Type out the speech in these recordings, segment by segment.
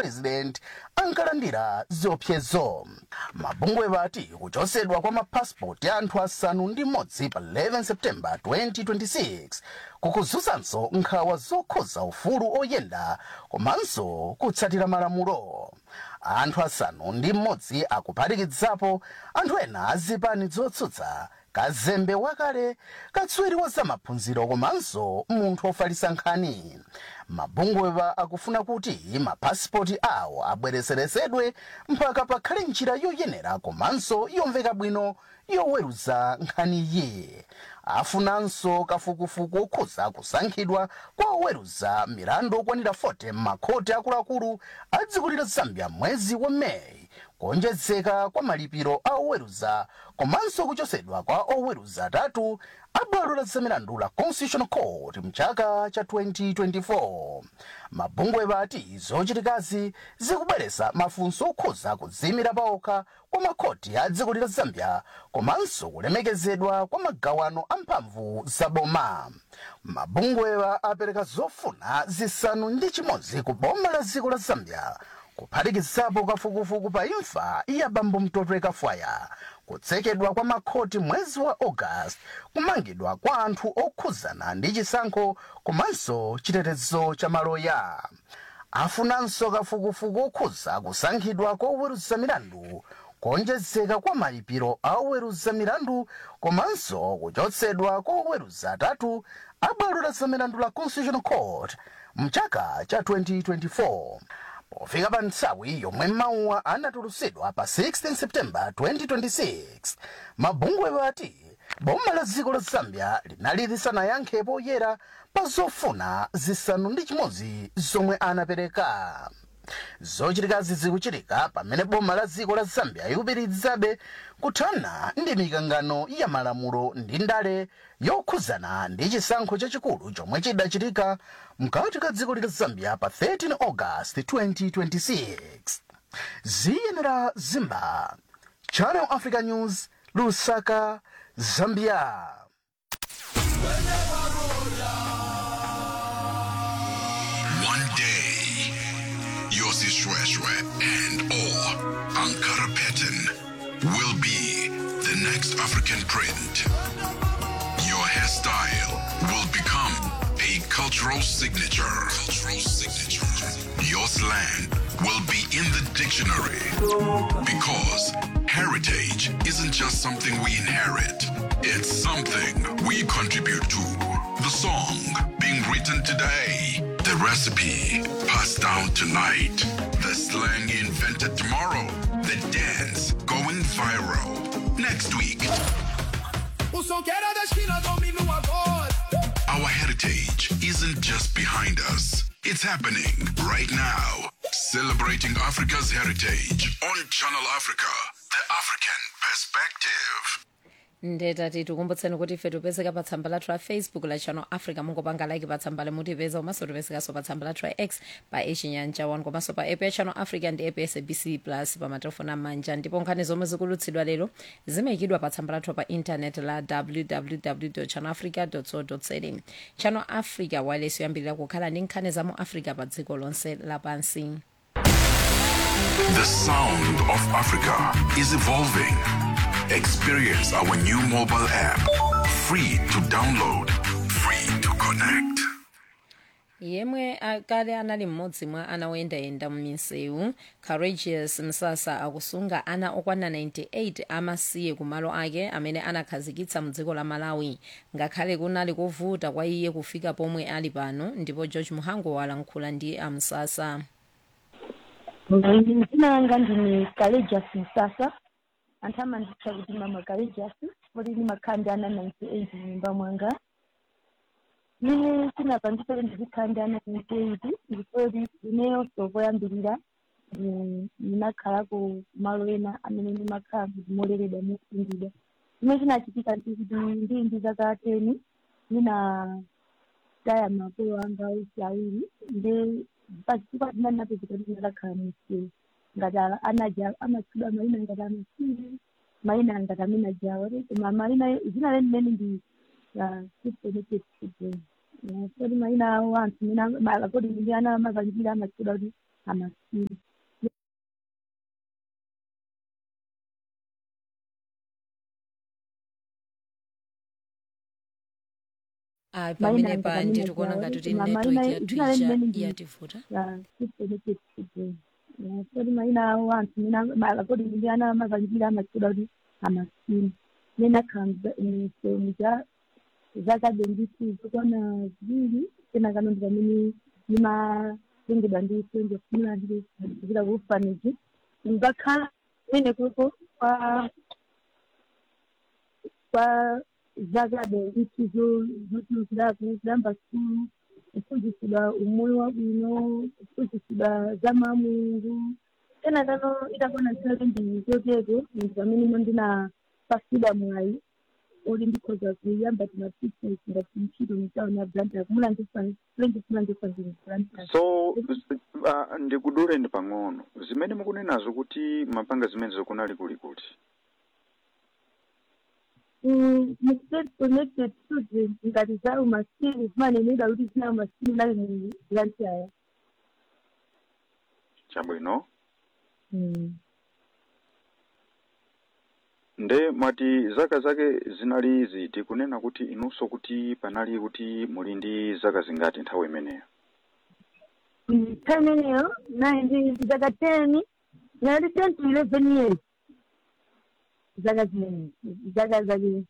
president ankalandira ziopsezo mabungwe vati kuchosedwa kwa mapasipoti ya anthu asanu ndi mmodzi pa 11 septemba 2026 kukuzunzanso nkhawa zokhuza ufulu oyenda komanso kutsatira malamulo anthu asanu ndi mmodzi akuphatikizapo anthu ena azipani zotsutsa kazembe wakale katswiri wa zamaphunziro komanso munthu ofalitsa nkhani mabungwewa akufuna kuti mapasipoti awo abwerezeresedwe mpaka pakhale njira yoyenera komanso yomveka bwino yoweruza nkhaniyi afunanso kafukufuku okhuza kusankhidwa kwa oweruza milandu okwanira 40 m'makhoti akuluakulu a dziko la zambia mwezi wa meyi kuonjezeka kwa malipiro a oweruza komanso kuchosedwa kwa oweruza atatu a bwalo la zamilandu la constitutional court mchaka cha 2024 mabungwe vati zochitikazi zikubweretsa mafunso okhuza kudzimira paokha kwa makhoti a dziko la zambia komanso kulemekezedwa kwa magawano a mphamvu za boma mabungwewa apereka zofuna zisanu ndi chimodzi ku boma la dziko la zambia kuphatikizapo kafukufuku pa imfa ya bambo mtotwe kafwaya kutsekedwa kwa makhoti mwezi wa august kumangidwa kwa anthu okhuzana ndi chisankho komanso chitetezo cha maloya afunanso kafukufuku okhuza kusankhidwa kwa oweruza milandu kuonjezeka kwa malipiro a oweruza milandu komanso kuchotsedwa kwa oweruza atatu a bwalo la zamilandu la constitutional court mchaka cha 2024 pofika pa nthawi yomwe mawuwa anatulutsidwa pa 16 septemba 2026 mabungwe vati boma la dziko la zambia linali lisanayankhe poyera pa zofuna zisanu ndi chimodzi zomwe anapereka zochitikazi zikuchitika pamene boma la dziko la zambia ikupitirizabe kuthana ndi mikangano ya malamulo ndi ndale yokhuzana ndi chisankho chachikulu chomwe chidachitika mkati ka dziko la zambia pa 13 august 2026 ziyenera zimba channel africa news lusaka zambia One day, Yossi Shweshwe and or Ankara Pattern will be the next African print. Your hairstyle will become a cultural signature. Cultural signature. Your slang will be in the dictionary because heritage isn't just something we inherit. It's something we contribute to. The song being written today, the recipe passed down tonight, the slang invented tomorrow, the dance going viral next week. O som que era da esquina domina agora. Our heritage isn't just behind us, it's happening right now. Celebrating Africa's heritage on Channel Africa, the African perspective. ndetati tikumbutseni kuti ife tipezeka pa tsamba lathu la facebook la channel africa mungopanga like pa tsamba limutipeza komanso tipezekanso pa tsamba lathu la x pa echinyanja 1 komanso pa app ya channel africa ndi app ya sabc plus pa matelefoni amanja ndipo nkhani zomwe zikulutsidwa lero zimayikidwa pa tsamba lathu pa intanet la www channel africa co za channel africa wireless yoyambirira kukhala ndi nkhani za mu africa pa dziko lonse lapansi The sound of Africa is evolving. Experience our new mobile app, free to download, free to connect. yemwe akale anali mmodzi mwa ana oyendayenda m'misewu courageous msasa akusunga ana okwana 98 amasiye kumalo ake amene anakhazikitsa mdziko la malawi ngakhale kunali kovuta kwa iye kufika pomwe ali pano ndipo george muhango walankhula ndi amsasa dzina langa ndini courageous msasa anthu amanditcha kuti mama courageous kuti ndimakhala ana 98 mnyumba mwanga mine sinapangisa kuti ndizikhala ndi ana 98 ndipoti ineyo sokoyambirira ndinakhalako malo ena amene ndimakhala kuti moleredwa mosungidwa chimene chinachitika ndikuti ndili ndi zaka 10 ndinataya makolo anga onse awiri nde pachifukwa china ndinapezeka kuti ndinakhala msiru ngati anaja amatchudwa mayina ngati amasiru mayina ngati amene ajawa koma mayina zina leni limene ndi systematic children kodi mayina awo anthu mene akodi ndi ana amazalipira amatchudwa kuti amasiru ayi Maina pamene pa angatamina nditi kuona jawo, ngati kuti ma- network maina- yathu zina ija limene ndi- yativuta ya chiseneketi chideni kodi maina awo anthu mina kodi ndi ana amavanjira amachida kuti amasini nena khanza sehemu za zakadendisizo kona ziviri tena kano ndi pamene nimatengedwa ndi senzo kumula ndi kuchita kufaniji ngakhala mene kuko kwa kwa zakadendisizo zotiuziraku zidamba sikulu kuphunzitsidwa umoyo wabwino kuphunzitsidwa za mulungu tena kano itakona nthawi ndi zotero ndi pamene ndinapasidwa mwayi uli ndikhoza kuyamba tima business ngati ntchito mitaona branda kumulangifa kulangifa zinthu branda so uh, ndikuduleni pang'ono zimene mukunenazo kuti mapanga zimene zikunali kuli kuti mstate connected children ngati za umaskini zimanenedwa kuti zina umaskini nali mu branch aya chabwino nde mwati zaka zake zinali ziti kunena kuti inunso kuti panali kuti muli ndi zaka zingati nthawi imeneyo nthawi imeneyo nayi ndi zaka ten nali ten to eleven years zaka zimene zaka zake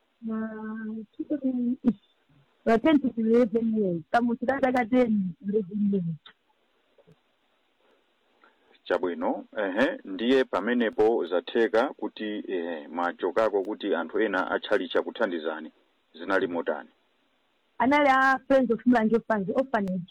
na ten to eleven years kamuchita zaka ten to eleven years chabwino ehe ndiye pamenepo zatheka kuti ehe machokako kuti anthu ena atchalicha kuthandizani zinali motani anali a friends of mlange orphanage orphanage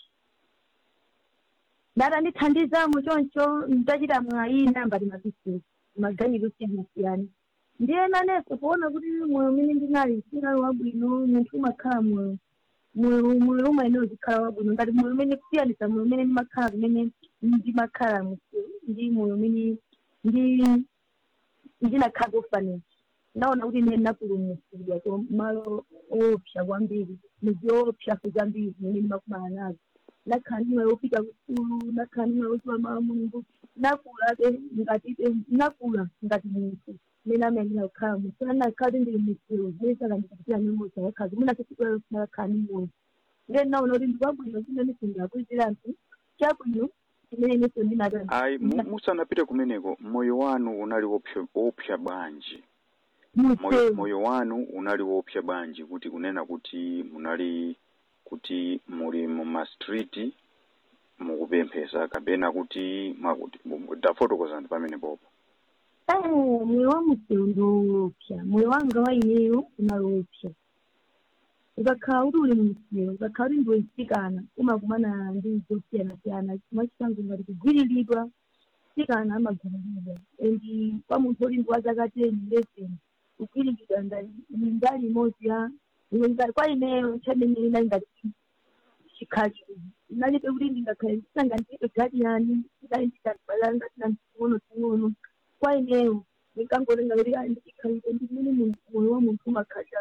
ndatandithandizamo choncho nditachita mwayi nambati mabusiness maganiro osiyanasiyana ndiye nanenso kuona kuti moyo umene ndinali sinali wabwino munthu umakhala moyo moyo moyo umayenera kukhala wabwino ngati moyo umene kusiyanisa moyo umene ndimakhala kumene ndimakhala mu- ndi moyo umene ndi ndinakhala orphanage ndaona kuti ine napulumutsidwa ku malo oopsa kwambiri muziopsa zambiri zimene ndimakumana nazo nakhala ndi moyo wopita kusukulu nakhala ndi moyo wodziwa mawu a mulungu nakulabe ngati nakula ngati munthu mmene amayenera kukhala munthu anakhala kuti ndili muziro zimene sakandipitira nemoza yakhala zimene asisikwero sinakhala ndi moyo ndiye naona kuti ndikwabwino zimene sindakuyitira anthu chabwino chimene inenso ndinatani ayi mu- musanapite kumeneko moyo wanu unali wopsa wopsa bwanji moyo, musewu moyo wanu unali wopsa bwanji kuti kunena kuti munali kuti muli muma street mukupemphesa kapena kuti mwakuti tafotokozani pamene popo moyo wa musewu ndiwoopsa moyo wanga wa ineyo unaloopsa ukakhala kuti uli mmusewu ukakhala kuti ndiwe mtsikana umakumana ndi zosiyanasiyana mwachisanzo ngati kugwiriridwa mtsikana amagwiriridwa and kwa munthu uli ndi wa zaka ten eleven kugwiriridwa ndali imodzi ya iwe ngati kwa ineyo chamene inali ngati chikhachi inalibe kuti ndingakhale ndisanga ndibe gadiyani ndinali ndikazibala ngati nanting'ono ting'ono kwa ineyo ndinkangolenga kuti ayi ndikhalire ndimene mu- moyo wa munthu umakhalira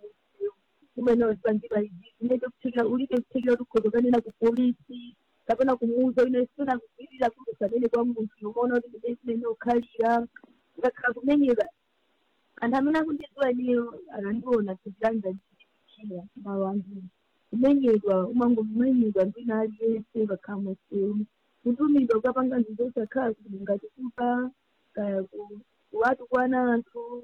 umene wazipangira izi zimene kuthekera ulibe kuthekera kuti ukhoza kanena ku polisi kapena kumuuza ine sina kugwirira kuti usanene kwa munthu umaona kuti ndine zimene ukhalira ngakhala kumenyera anthu amene akundidziwa ineyo akandiona tizilanga ndichira mawu ambiri kumenyedwa umangomenyedwa ndina aliyense ukakhala musewu kutumidwa ukapanga nzinto osakhala kuti ngati kuba kaya ku- kuwatu kwana anthu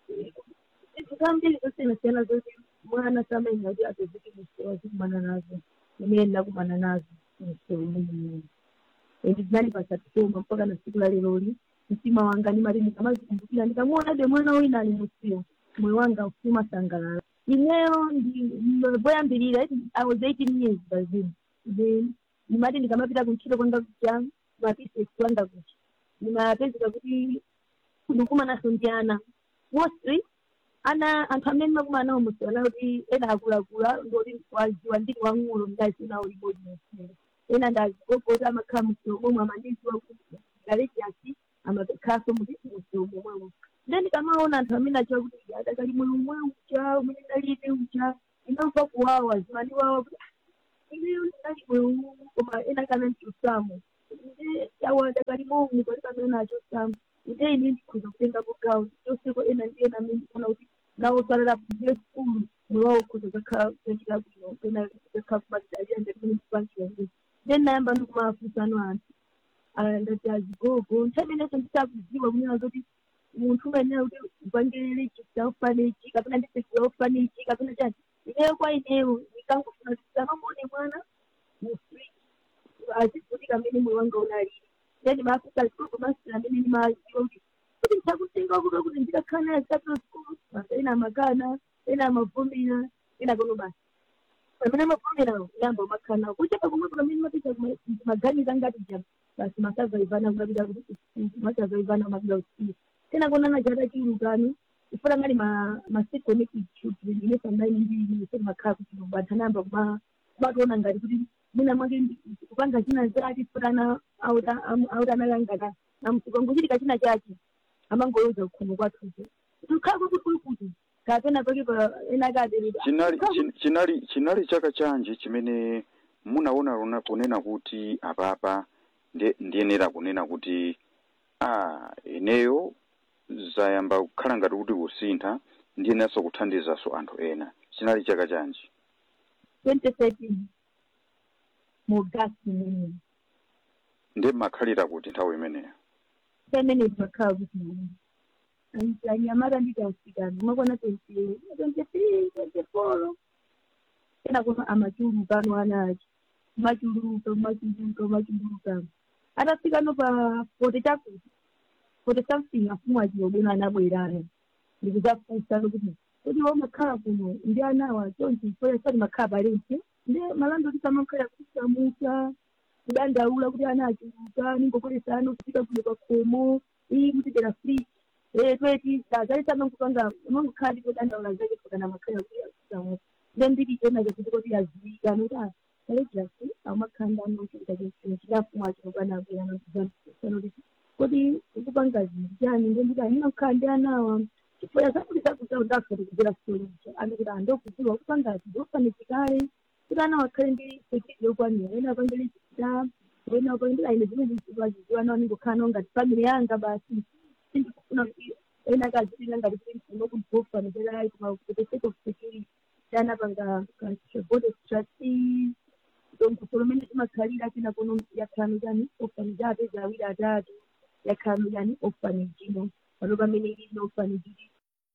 zinthu zambiri zosiyanasiyana zoti mwana samenya kuti apezeke musewu azikumana nazo imene ndakumana nazo musewu umeneyo endi zinali pasatoma mpaka na siku la leroli mtima wanga ndimati ndikamazikumbukira ndikamuonabe mwana wina ali musewu moyo wanga umasangalala ineyo ndi- poyambirira i was eighteen years bazini then ndimati ndikamapita kuntchito kwanga kuja mapisesi kwanga kuja ndimapezeka kuti ndikumanaso ndi ana mostly ana anthu amene ndimakumana nawo musiwana kuti ena akulakula ndoti waziwa ndili wang'ulo ndazinawo libodi musiyo ena ndazigogota amakhala musiyo momwe amandiziwa kuti galejasi amakhaso muti musiyo momwemo then ndikamaona anthu amene achiwa kuti adakali moyo umwe uja umene ndalibe uja inamva kuwawa zimandiwawa kuti ineyo ndinali moyo umu koma ena kana ndichosamo nde awa adakali momwe pali pamene achosamo nde ine ndikhoza kutenga gawo choseko ena ndi ena amene ndikuona kuti nawo salala kugire sikulu moyo wawo ukhoza zakhala kuchita bwino pena zakhala kubatidalira ngati mene ndikupangira ndi then nayamba ndikumafunsano anthu Ah, ndati azigogo nthawi ineso ndisakudziwa kunena zoti munthu umayenera kuti upangirire ichi chaufanira ichi kapena ndise chaufanira ichi kapena chani ineyo kwa ineyo ndikangofuna kuti ndisamamone mwana mufree azikuti kamene moyo wanga unalili then mafuta azigogo masira amene ndimaziwa kuti kuti ndichakutenga kuda kuti ndikakhala naye zikapita sikulu basa ena amakana ena amavumira ena kono basa pamene amavumirawo yamba umakhala kuchepa kumwepo kamene mapita maganiza ngati jam basi masavaivana kunapita kuti masavaivana kumapita kusiku tena konana chata chiurukano ifuna ngati ma maseconnected children ine sambaini mbili seti makhala kuti bantanamba kuma kumatoona ngati kuti mwina mwake ndi- kupanga china chake futana autanalangana namusikongo chiti kachina chake amangoyoza kukhomo kwathuzo tukhala kuti kuli kuti kapena pake pa ena akabereka chinali chin- chinali chinali chaka chanji chimene munaona lona kunena kuti apapa ndi- ndiyenera kunena kuti ah ineyo zayamba kukhala ngati kuti kusintha ndiyeneranso kuthandizanso anthu ena chinali chaka chanji 2013 mu gasi imene ndi makhalira kuti nthawi imeneyo pamene pakhala kuti anyamata nditi asikana umakona 23 24 tena kuna amachuluka ano ana achi machuluka machuluka machuluka atafika no pa forty chakuti forty something afumu achilobwera anabwerano ndikuzafunsa kuti kuti wamakhala kuno ndi anawa chonchi foya sati makhala palense ndi malando kuti samakhala kusamusa kudandaula kuti ana achuluka ningokolesa ano kufika kuno pa khomo iyi kutitera free eh tweti zalisama nkupanga unongokhala ndipo dandaula zake kana makhala kuti kusamusa then nditi chona chakuti kuti aziwika noti ah kalejasi amakhanda anochita chinhu chinafumu achinokwana abwerano kuti kuti ukupanga zvinhu chani ndenditi andina kukhala ndi anawa chifoya zakuti zakutawo ndakati kubvira soluja andikuti andokuziwa kupanga zvinofanidzikare kuti ana wakhale ndi sekiti yokwanira ena apangire chita ena apangire aine zvimwe ndizivaziziva nawo ningokhala nawo ngati family yanga basi sindikufuna kuti ena akazivira ngati kuti ndinokugofanizera for the sake of security chana panga board of trustees donkusolomene timakhalira tina kuno yakhano chani orphanage apeza awiri atatu yakhano chani orphanage ino pano pamene ili ino orphanage ili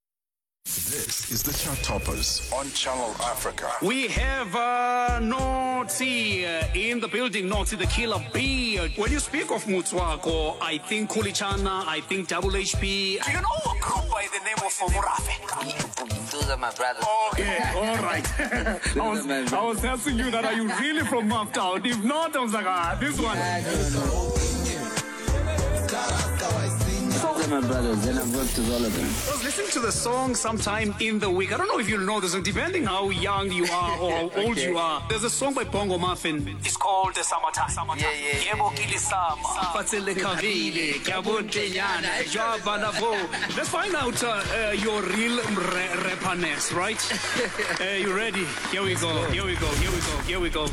This is the Chart Toppers on Channel Africa. We have uh, Noti uh, in the building, Noti the killer bee. When you speak of Mutswako, I think Kulichana, I think Double HP. Do you know a group by the name of Murafe? Those are my brothers. Okay, all right. I, was, I was asking you that, are you really from Maftown? If not, I was like, ah, this one. Those are my brothers, and I've worked with all of them. I was listening to the song sometime in the week. I don't know if you know this, and depending how young you are or how old you are, there's a song by Bongo Muffin. It's called the Summertime. Summertime. Yeah, yeah, yeah. Yebo kilisama, fatsele kavile, kyabontenyana, jwaba lavo. Let's find out uh, uh, your real re- rapperness, right? uh, you ready? Here we go. Here we go. Here we go. Here we go.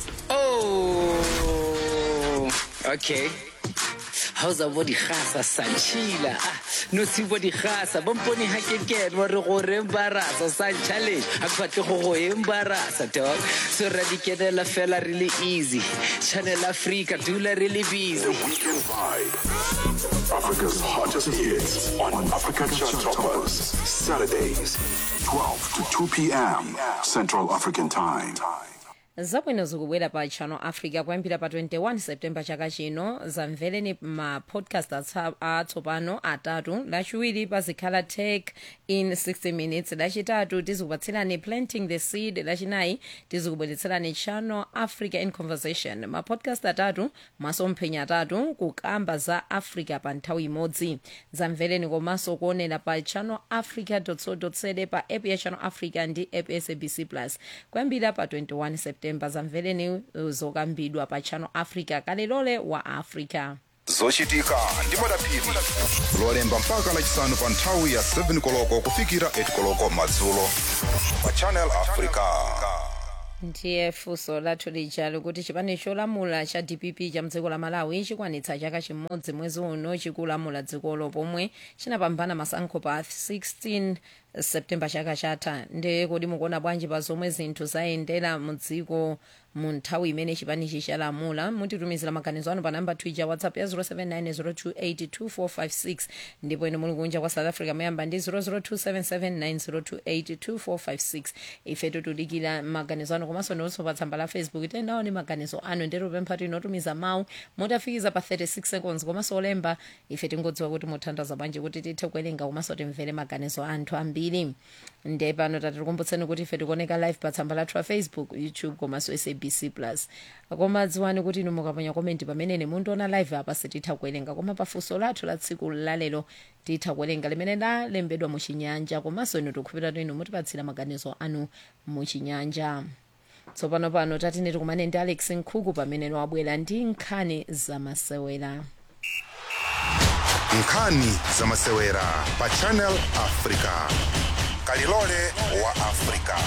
Oh, okay. How's a body khasa sanchila? No si body khasa. Bomponi ha ke ke wa re go re embarasa san challenge. Ha kwatle go go embarasa dog. So radikedela fela really easy. Channel Africa dula really busy. Weekend Vibe. Africa's hottest hits on Africa Chart Toppers. Saturdays, 12 to 2 p.m. Central African Time. zabwino zikubwera pa channel africa kuyambira pa 21 september chaka chino zamvereni ma podcast atsa- atsopano atatu lachiwiri pazikhala tech in 60 minutes lachitatu tizikupatserani planting the seed lachinayi tizikubweretserani channel africa in conversation ma podcast atatu masomphenya atatu kukamba za africa pa nthawi imodzi zamvereni komanso kuonera pa channel africa co za pa app ya channel africa ndi app ya sabc plus kuyambira pa 21 september zamvereni uh, zokambidwa pa channel africa kalilole wa africa zochitika ndi madaphiri lolemba mpaka lachisanu pa nthawi ya 7 koloko kufikira 8 koloko madzulo pa channel africa ndiye funso lathu lija likuti chipani cholamula cha dpp cha mdziko la malawi chikwanitsa chaka chimodzi mwezi uno chikulamula dzikolo pomwe chinapambana masankho pa 16 septemba chaka chatha ndi kodi mukuona bwanji pa zomwe zinthu zayendera mu dziko mu nthawi imene chipanichi chalamula mutitumizira maganizo anu pa namba twitter whatsapp ya 07902825456 ndipo ine muli kunja kwa south africa muyamba ndi 0027790282456 ife tutudikira maganizo anu komanso ndionso pa tsamba la facebook tendawo ni maganizo anu ndero pempha tinotumiza mawu motafikiza pa 36 seconds komanso olemba ife tingodziwa kuti muthandaza bwanji kuti tithe kuwerenga komanso timvere maganizo anthu ambiri nde pano tatikumbuseni kuti ife tikuoneka live pa tsamba lathu la facebook youtube komanso sabc plus koma dziwani kuti inu mukaponya komenti pamenene mundiona live apa sititha kuwerenga koma pafunso lathu la tsiku lalero titha kuwerenga limene lalembedwa muchinyanja komanso inu tikukhulupirira inu mutipatsira maganizo anu muchinyanja tsopano pano tatine tikumane ndi alex nkhuku pamene wabwera ndi nkhani zamasewera nkhani zamasewera pa channel africa kalilole wa africa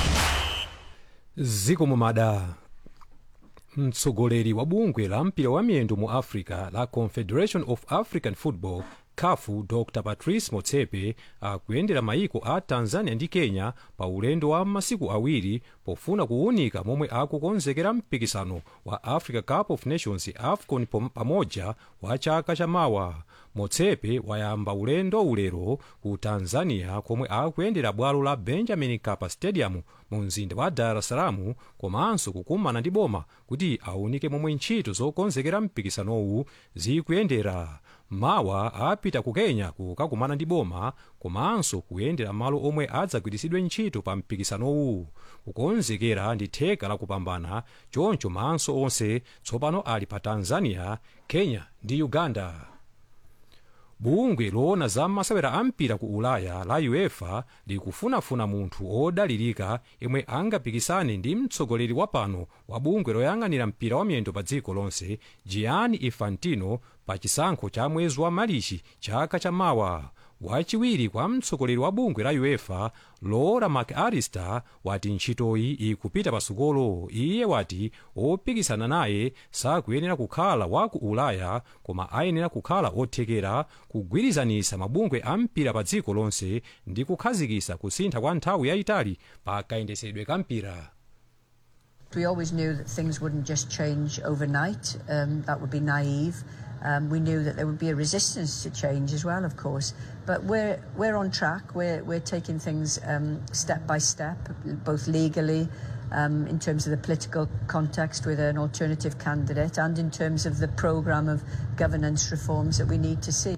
ziko mumada mtsogoleri wa bungwe la mpira wa miyendo mu africa la confederation of african football kafu dr patrice motsepe akuyendera maiko a tanzania ndi kenya pa ulendo wa masiku awiri pofuna kuwunika momwe akukonzekera mpikisano wa africa cup of nations afcon pom- pamoja wa chaka chamawa motsepe wayamba ulendo ulero ku tanzania komwe akuyendera bwalo la benjamin mkapa stadium mu mzinda wa dar es salaam komanso kukumana ndi boma kuti aunike momwe ntchito zokonzekera mpikisanowu zikuyendera mawa apita ku kenya kukakumana ndi boma komanso kuyendera malo omwe adzagwiritsidwe ntchito pa mpikisanowu kukonzekera ndi theka la kupambana choncho maso onse tsopano ali pa tanzania kenya ndi uganda bungwe loona za masewera ampira ku ulaya la uefa likufunafuna munthu odalirika yemwe angapikisane ndi mtsogoleri wa pano wa bungwe loyang'anira mpira wa miyendo pa dziko lonse gianni infantino pa chisankho cha mwezi wa marichi chaka chamawa wachiwiri kwa mtsogoleri wa bungwe la uefa laura mcallister wati ntchitoyi ikupita pasukolo iye wati opikisana naye sakuyenera kukhala wa ku ulaya koma ayenera kukhala othekera kugwirizanisa mabungwe a mpira pa dziko lonse ndi kukhazikisa kusintha kwa nthawi yayitali pa kayendesedwe ka mpira We always knew that things wouldn't just change overnight. Um, that would be naive. Um, we knew that there would be a resistance to change as well, of course. But we're we're on track. We're we're taking things um, step by step, both legally, um, in terms of the political context with an alternative candidate, and in terms of the programme of governance reforms that we need to see.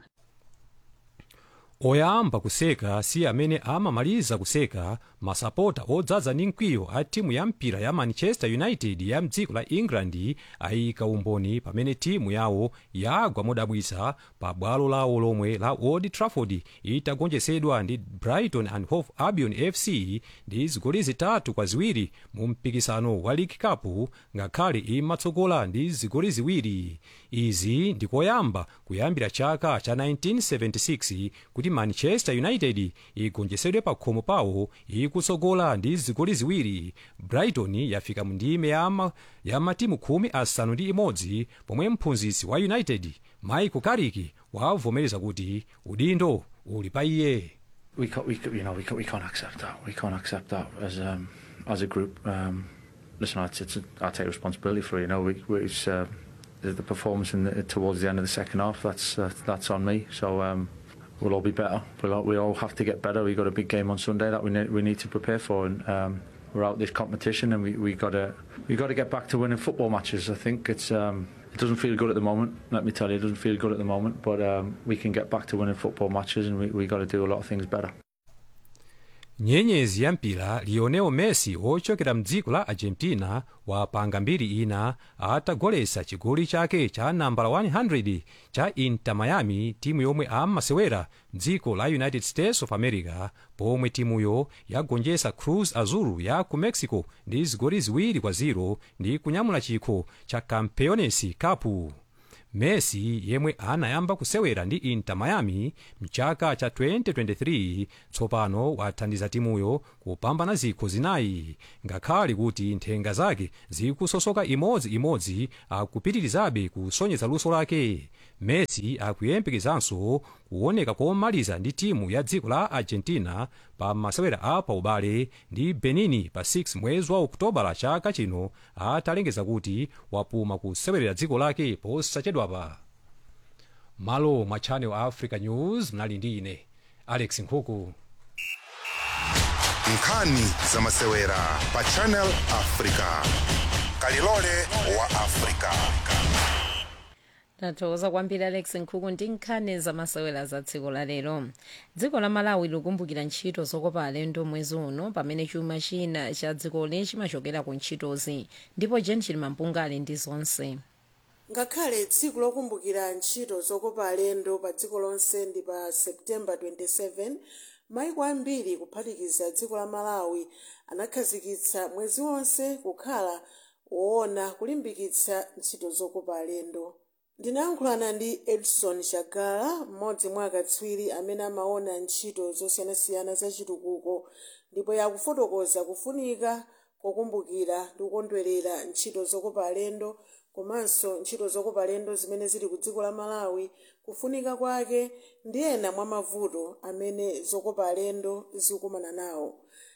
oyamba kuseka si amene amamaliza kuseka masapota odzaza ndi mkwiyo a timu ya mpira ya manchester united ya mdziko la england ayika umboni pamene timu yawo yagwa modabwitsa pa bwalo lawo lomwe la old trafford itagonjetsedwa ndi brighton and hove albion fc ndi zigoli zitatu kwa ziwiri mu mpikisano wa league cup ngakhale imatsogola ndi zigoli ziwiri izi ndikoyamba kuyambira chaka cha 1976 kuti manchester united igonjetsedwe pa khomo pawo ikutsogola ndi zigoli ziwiri brighton yafika mu ndime ya, ma, ya matimu khumi asanu ndi imodzi pomwe mphunzitsi wa united michael carrick wavomereza kuti udindo uli pa iye we can't, we, ca- you know, we can't, we can't accept that. We can't accept that as um, as a group. Um, listen, I, it's, I take responsibility for it. You know, we, we, it's uh, the, the performance in the, towards the end of the second half. That's uh, that's on me. So um, we'll all be better. We'll all, we all have to get better. We've got a big game on Sunday that we need, we need to prepare for, and um, we're out this competition, and we we got to we got to get back to winning football matches. I think it's. Um, it doesn't feel good at the moment, let me tell you, it doesn't feel good at the moment, but um, we can get back to winning football matches and we, we got to do a lot of things better. nyenyezi ya mpira lionel messi ochokera mdziko la argentina wapanga mbiri ina atagolesa chigoli chake cha nambala 100 cha inter miami timu yomwe amasewera mdziko la united states of america pomwe timuyo yagonjesa cruz azul ya ku mexico ndi zigoli ziwiri kwa 0 ndi kunyamula chikho cha campeones cup messi yemwe anayamba kusewera ndi inter miami mchaka cha 2023 tsopano wathandiza timuyo kupambana zikho zinayi ngakhale kuti nthenga zake zikusosoka imodziimodzi akupitirizabe kusonyeza luso lake messi akuyembekezanso kuoneka komaliza ndi timu ya dziko la argentina pa masewera a paubale ndi benin pa 6 mwezi wa okutobala chaka chino atalengeza kuti wapuma kusewerera dziko lake posachedwapa malo mwa channel africa news mnali ndi ine alex nkhuku nkhani za masewera pa channel africa kalilole wa africa tathokoza kwambiri alex nkhuku ndi nkhani zamasewera za dziko la lero dziko la malawi likumbukira ntchito zokopa alendo mwezi uno pamene chuma china cha dzikoli chimachokera ku ntchitozi ndipo jen chilimampunga ali ndi zonse ngakhale tsiku lokumbukira ntchito zokopa alendo pa dziko lonse ndi pa septemba 27 maiko ambiri kuphatikiza dziko la malawi anakhazikitsa mwezi wonse kukhala woona kulimbikitsa ntchito zokopa alendo ndinayankhulana ndi edson shagala mmodzi mwa akatswiri amene amaona ntchito zosiyanasiyana za chitukuko ndipo yakufotokoza kufunika kokumbukira ndi kukondwerera ntchito zokopa alendo komanso ntchito zokopa alendo zimene zili ku dziko la malawi kufunika kwake ndi ena mwa mavuto amene zokopa alendo zikukumana nawo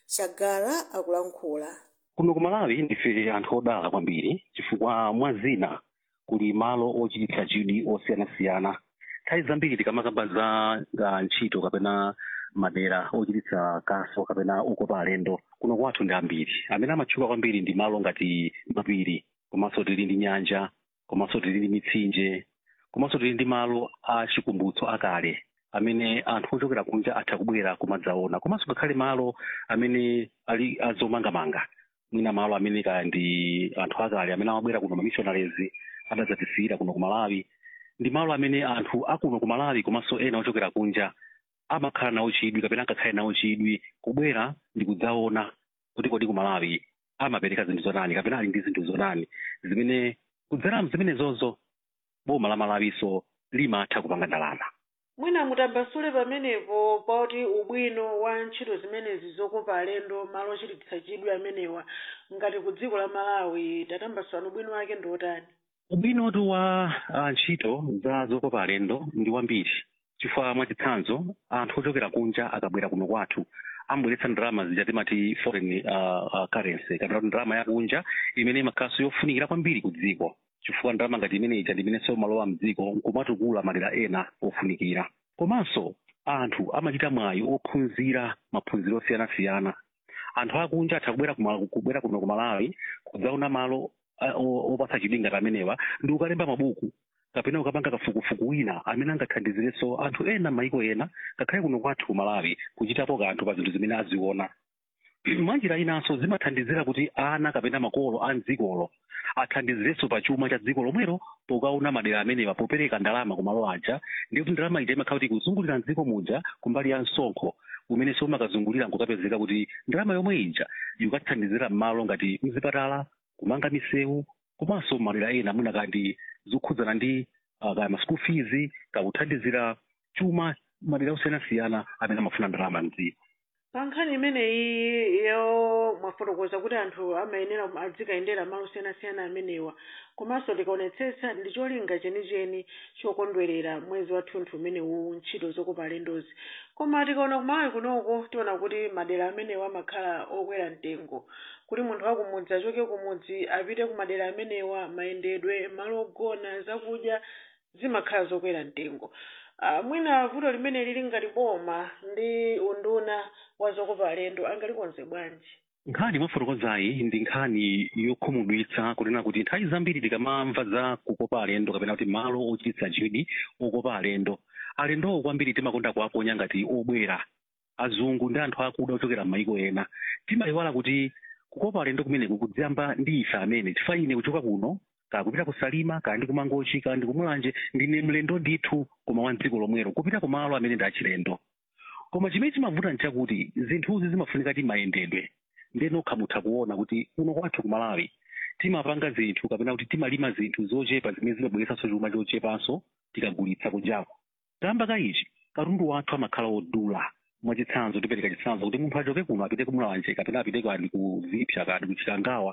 shagala akulankhula kuno ku malawi ndife anthu odala kwambiri chifukwa mwa zina kuli malo ochititsa chidwi osiyanasiyana nthawi zambiri tikamakamba za za ntchito kapena madera ochititsa kaso kapena ukopa alendo kuno kwathu ndi ambiri amene amatchuka kwambiri ndi malo ngati mapiri komanso tili ndi nyanja komanso tili ndi mitsinje komanso tili ndi malo a chikumbutso akale amene anthu ochokera kunja atha kubwera kumadzaona komanso ngakhale malo amene ali azomangamanga mwina malo amene kaya ndi anthu akale amene amabwera kuno mamissionaries adadzatisiyira kuno ku malawi ndi malo amene anthu akuno ku malawi komanso ena ochokera kunja amakhala nawo chidwi kapena angakhale nawo chidwi kubwera ndi kudzaona kuti kodi ku malawi amapereka zinthu zotani kapena ali ndi zinthu zotani zimene kudzera zimenezozo boma la malawiso limatha kupanga ndalama mwina mutambasule pamenepo poti ubwino wa ntchito zimenezi zokopa alendo malo ochititsa chidwi amenewa ngati ku dziko la malawi tatambasulani ubwino wake ndi otani ubwinotu wa uh, ntchito za zokopa alendo ndi wambiri chifukwa mwachitsanzo anthu ochokera kunja akabwera kuno kwathu ambweretsa ndalama zija timati foreign uh, uh, currency kapena kuti ndalama yakunja imene imakhalanso yofunikira kwambiri ku dziko chifukwa ndalama ngati imeneyi ndi imenenso malowa mdziko nkumatukula madera ena ofunikira komanso anthu amachita mwayi ophunzira maphunziro osiyanasiyana anthu akunja atha kubwera kuma- kubwera kuno ku malawi kudzaona malo uh, o- opatsa chidwi ngati amenewa ndi ukalemba mabuku kapena ukapanga kafukufuku wina amene angathandizirenso anthu ena maiko ena ngakhale kuno kwathu ku malawi kuchitapo kanthu pa zinthu zimene aziona mwanjira inanso zimathandizira kuti ana kapena makolo a mdzikolo athandizirenso pa chuma cha dziko lomwelo pokaona madera amenewa popereka ndalama ku malo aja ndi kuti ndalama ija imakhala kuti kuzungulira mdziko muja kumbali ya msonkho umenenso umakazungulira nkukapezeka kuti ndalama yomwe ija ikathandizira m'malo ngati mzipatala kumanga misewu komanso madera ena mwina kandi zokhudzana ndi uh, kaya ma school fees kakuthandizira chuma madera osiyanasiyana amene amafuna ndalama mdziko pa nkhani imeneyi yo mwafotokoza kuti anthu amayenera adzikayendera malo osiyanasiyana amenewa komanso tikaonetsetsa ndi cholinga chenicheni chokondwerera mwezi wathunthu umenewu ntchito zokopa alendozi koma tikaona kumalawi kunoko tiona kuti madera amenewa amakhala okwera mtengo kuti munthu wakumudzi achoke kumudzi apite ku madera amenewa mayendedwe malo ogona zakudya zimakhala zokwera mtengo Uh, mwina vuto limene lili ngati boma ndi unduna wa zokopa alendo angalikonze bwanji nkhani mwafotokozayi ndi nkhani yokhumudwitsa kunena kuti nthawi zambiri tikamamva za kukopa alendo kapena kuti malo ochititsa chidwi okopa alendo alendowo kwambiri timakonda kuwaponya ngati obwera azungu ndi anthu akuda ochokera m'mayiko ena timayiwala kuti kukopa alendo kumeneku kudziyamba ndi ife amene chifukwa ine kuchoka kuno kakupita ku salima kandi kumangochi kandi kumulanje ndine mlendo ndithu koma wa mdziko lomwero kupita kumalo amene ndi achilendo koma chimene chimavuta nchakuti zinthuzi zimafunika timayendedwe ndiye nokha mutha kuona kuti kuno kwathu ku malawi timapanga zinthu kapena kuti timalima zinthu zochepa zimene zimabweretsanso chuma chochepanso tikagulitsa kunjako tamba ka ichi katundu wathu amakhala odula mwachitsanzo tipereka chitsanzo kuti munthu achoke kuno apite kumulanje kapena apite kandi ku zipsa kandi ku chikangawa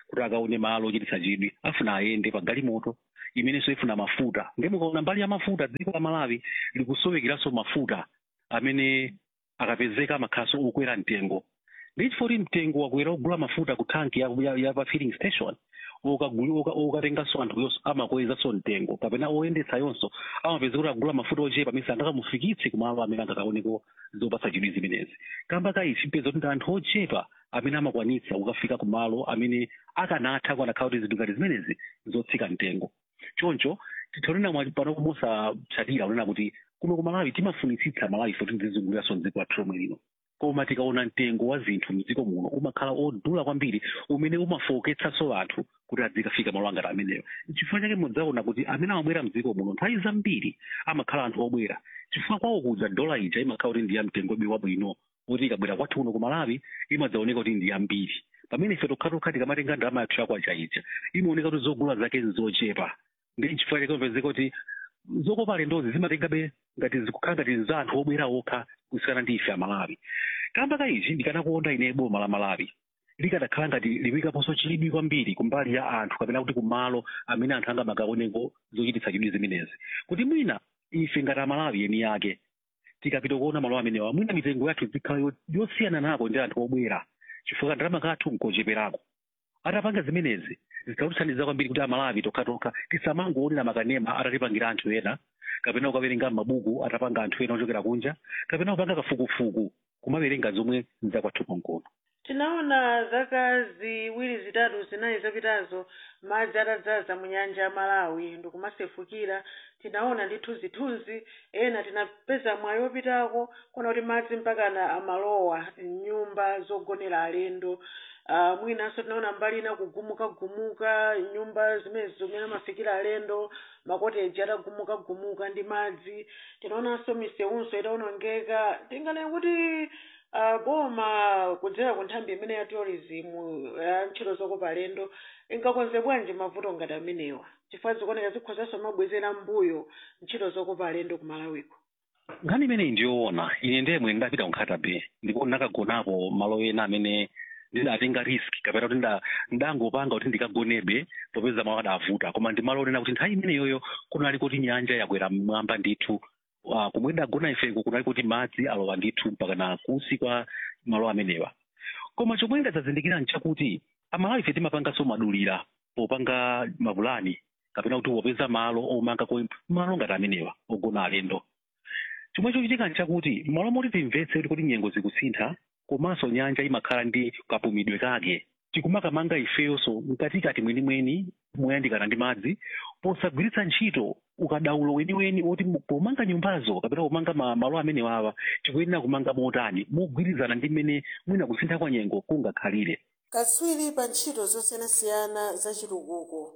kuti akaone malo ochititsa chidwi afuna ayende pa galimoto imenenso ifuna mafuta ndi mukaona mbali ya mafuta dziko la malawi likusowekeranso mafuta amene akapezeka amakhalanso okwera mtengo ndi chifukwa kuti mtengo wakwera ogula mafuta ku tanki ya, ya, ya pa filling station okaguli- oka- okatenganso anthu yonso amakwezanso mtengo kapena oyendetsa yonso amapeza kuti agula mafuta ochepa amene sangakamufikitse kumalo amene angakaoneko zopatsa chidwi zimenezi kamba ka ichi mpeza kuti ndi anthu ochepa amene amakwanitsa kukafika kumalo amene akanatha kuanakhala kuti zinthu ngati zimenezi zotsika mtengo choncho titonena mwa pano mosatsatira kunena kuti kuno ku malawi timafunitsitsa malawi fo tizizunguliranso mdziko lathu lomwe lino koma tikaona mtengo wa zinthu mdziko muno umakhala odula kwambiri umene umafowoketsanso anthu kuti adzikafika malo angati ameneyo chifukwa chake mudzaona kuti amene amabwera mdziko muno nthawi zambiri amakhala anthu obwera chifukwa kwawo kuja dola ija imakhala kuti ndi ya mtengo bi wabwino kuti ikabwera kwathu kuno ku malawi imadzaoneka kuti ndi yambiri pamene ife tokhatokha tikamatenga ndalama yathu yakwacha ija imaoneka kuti zogula zake nzochepa ndi chifukwa chake mapezeka kuti zokopa alendozi zimatengabe ngati zikukhala ngati za anthu obwera okha kusiyana ndi ife amalawi kamba ka ichi ndikanakuonda ine boma la malawi likanakhala ngati liwikaponso chidwi kwambiri kumbali ya anthu kapena kuti kumalo amene anthu angamakaoneko zochititsa chidwi zimenezi kuti mwina ife ngati amalawi eni yake tikapita kuona malo amenewa mwina mitengo yathu zikhala yo- yosiyana nako ndi anthu obwera chifukwa ndalama kathu nkocheperako atapanga zimenezi zikatithandiza kwambiri kuti amalawi tokhatokha tisamangoonera makanema atatipangira anthu ena kapena kukawerenga mabuku atapanga anthu ena ochokera kunja kapena kupanga kafukufuku kumawerenga zomwe nzakwathu konkono tinaona zaka ziwiri zitatu zinayi zapitazo madzi atadzaza mu nyanja ya malawi ndikumasefukira tinaona ndi thunzithunzi ena tinapeza mwayi wopitako kuona kuti madzi mpakana amalowa nyumba zogonera alendo uh, mwinanso tinaona mbali ina kugumukagumuka nyumba zimene zimene amafikira alendo makoteji atagumukagumuka ndi madzi tinaonanso misewunso itawonongeka tinganene kuti uh, boma kudzera ku nthambi imene ya tourism ya ntchito zokopa alendo ingakonze bwanji mavuto ngati amenewa chifukwa zikuoneka zikhozanso mabwezera mbuyo ntchito zokopa alendo ku malawiko nkhani imeneyi ndiyoona ine ndemwe ndapita ku nkhatabe ndipo ndakagonapo malo ena amene ndidatenga risk kapena kuti nda- ndangopanga kuti ndikagonebe popeza malo adavuta koma ndi malo onena kuti nthawi imeneyoyo kunali kuti nyanja yakwera mmwamba ndithu uh, kumwe ndagona ifeko kunali kuti madzi alowa ndithu mpaka na kusi kwa malo amenewa koma chomwe ndadzazindikira nchakuti amalawi ife timapanganso madulira popanga mapulani kapena kuti wopeza malo omanga ko malo ngati amenewa ogona alendo chomwe chochitika nchakuti malo moti timvetse kuti kuti nyengo zikusintha komanso nyanja imakhala ndi kapumidwe kake tikumakamanga ifeyonso mkatikati mwenimweni moyandikana ndi madzi posagwiritsa ntchito ukadaulo weniweni woti mu- pomanga nyumbazo kapena pomanga ma- malo amenewawa tikuyenera kumanga motani mogwirizana ndi mmene mwina kusintha kwa nyengo kungakhalire katswiri pa ntchito zosiyanasiyana za chitukuko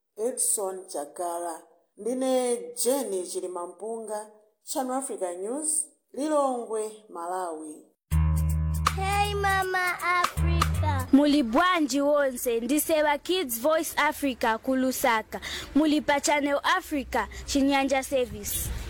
edson chagala ndine jeni chilimampunga channel africa news lilongwe malawi Hey Mama Africa. Muli bwanji wonse ndisewa Kids Voice Africa kulusaka. Muli pa Channel Africa Chinyanja Service.